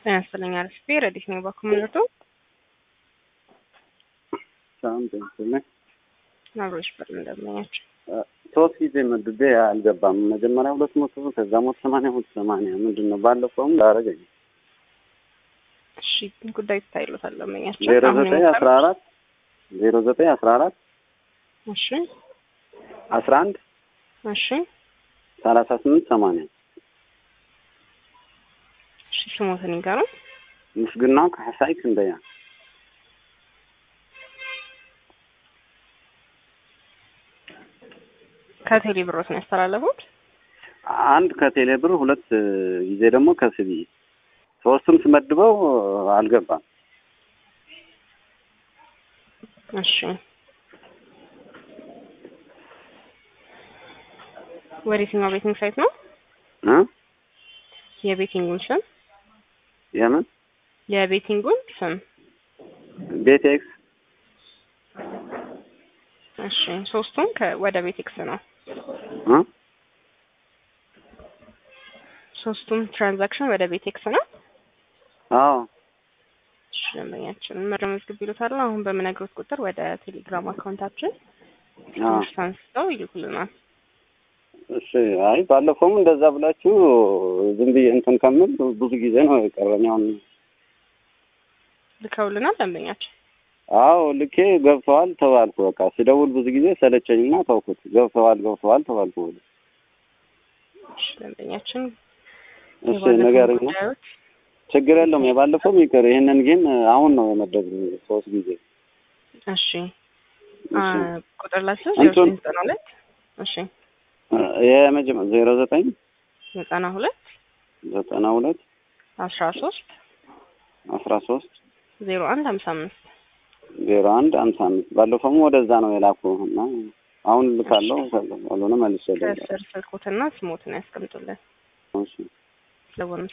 ጤና ይስጥልኝ አርፍቴ ረዲት ነው በኮሚኒቱ ሰላም ጤና ይስጥልኝ። አብሮች በር እንደምኛቸው ሶስት ጊዜ መድቤ አልገባም። መጀመሪያ ሁለት መቶ ከዛ ሞት ሰማንያ ሁለት ሰማንያ ምንድን ነው ባለፈውም ላረገኝ እሺ ጉዳይ ትታይሎታል ለመኛቸው ዜሮ ዘጠኝ አስራ አራት ዜሮ ዘጠኝ አስራ አራት እሺ አስራ አንድ እሺ ሰላሳ ስምንት ሰማንያ እሺ ስሞትን ይጋሩ ምስግናው ካሕሳይ ክንደያ ከቴሌ ብሮት ነው ያስተላለፉት። አንድ ከቴሌ ብር ሁለት ጊዜ ደግሞ ከስቢ ሶስቱም ስመድበው አልገባም። እሺ ወደ የትኛው ቤቲንግ ሳይት ነው? እ የቤቲንጉን ስም የምን የቤቲንጉን ስም ቤት ኤክስ እሺ ሶስቱም ከ- ወደ ቤቴክስ ነው። እ ሶስቱም ትራንዛክሽን ወደ ቤቴክስ ነው። አዎ እሺ ደንበኛችን መረጃ መዝግብ ይሉታል። አሁን በምነግሮት ቁጥር ወደ ቴሌግራም አካውንታችን አዎ አንስተው ይልኩልናል። እሺ አይ ባለፈውም እንደዛ ብላችሁ ዝም ብዬ እንትን ከምል ብዙ ጊዜ ነው የቀረኝ። አሁን ልከውልናል ደንበኛችን። አዎ ልኬ ገብተዋል ተባልኩ። በቃ ስደውል ብዙ ጊዜ ሰለቸኝና ተውኩት። ገብተዋል ገብተዋል ተባልኩ። እሺ ደንበኛችን እሺ ንገረኝ ነው ጉዳዮች ችግር የለውም። የባለፈውም ይቅር። ይሄንን ግን አሁን ነው የመደብኝ ሶስት ጊዜ። እሺ እሺ አ፣ ቁጥር ላስይዝ ዜሮ እንትን- ዘጠኝ ዘጠና ሁለት እሺ የመጀመ- ዜሮ ዘጠኝ ዘጠና ሁለት ዘጠና ሁለት አስራ ሶስት አስራ ሶስት ዜሮ አንድ ሀምሳ አምስት ዜሮ አንድ አምሳ አምስት ባለፈውም ወደዛ ነው የላኩ እና አሁን ልካለው ካልሆነ መልሼ እደውላለሁ። ከስር ስልኮትና ስሞትን ያስቀምጡልን። እሺ ስለሆነ